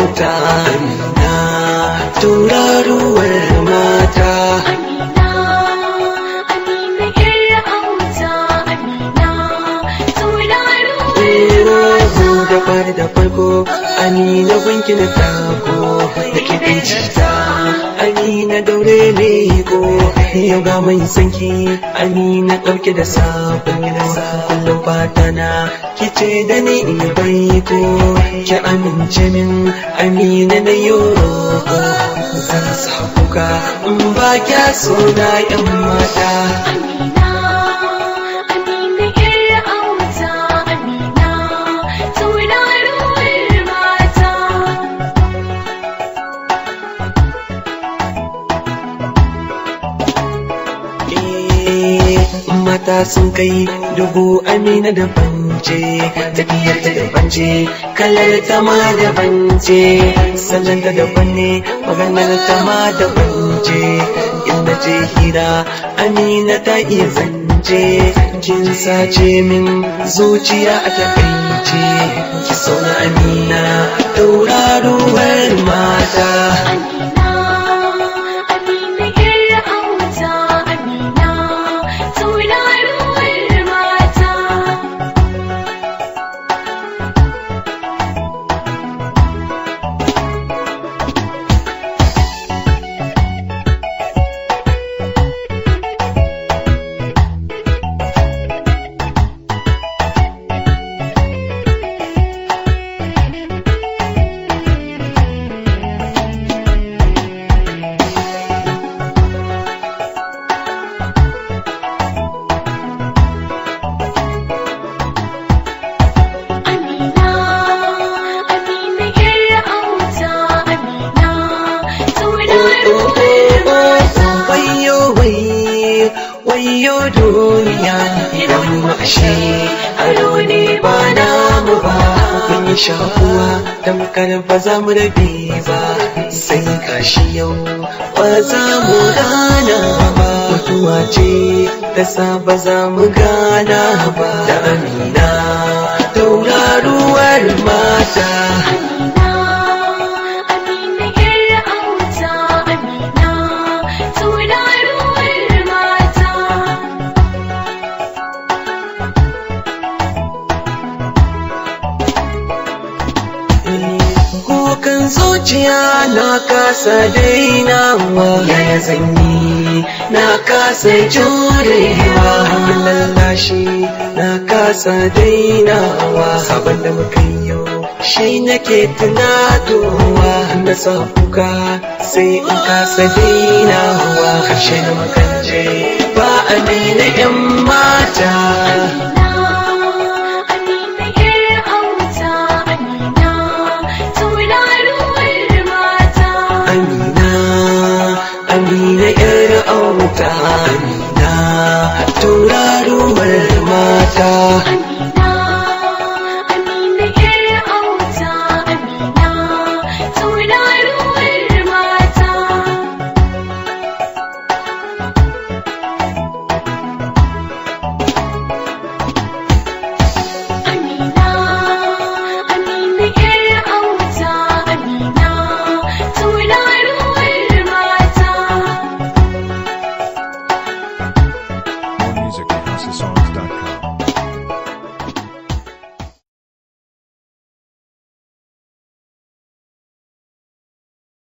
auta amina tauraruwar mata Amina, Amina ƴar auta, Amina, tauraruwar da fari da farko amina gunki na tako da kiɗin cita amina daure leko yau ga mai sanki amina ɗauke da sabo kullum fata na kice da ni in baiko ki amince min amina na yoro zan sa kuka in ba kya so na yan mata Amina, Amina ƴar auta, Amina, tauraruwar mata. mata sun kai dubu amina da bance tafiyar ta da bance kalar ta ma da bance salon ta da banne maganar ta ma da bance inda je hira amina ta iya zance kin sace min zuciya a takaice ki sauna amina tauraruwar mata Amina, Amina ƴar auta, Amina, tauraruwar mata. Amina, Amina ƴar auta, Amina, tauraruwar mata. wayo wai wayo duniya idan mu ashe aro ne ba namu ba mun yi shakuwa tamkar ba za mu rabe ba sai kashi yau ba za mu gana ba mutuwa ce ta sa ba za mu gana ba da amina tauraruwar mata Amina, Amina ƴar auta, Amina, tauraruwar mata. Kukan zuciya na kasa dainawa yaya zanyi na kasa jurewa hanyar lallashi na kasa dainawa sabon da muka yi yau shi nake tunatowa na sa kuka sai in kasa dainawa karshe na makance ba a daina yan mata Amina, ƴar auta, Amina, tauraruwar mata. Amina, Amina yar auta,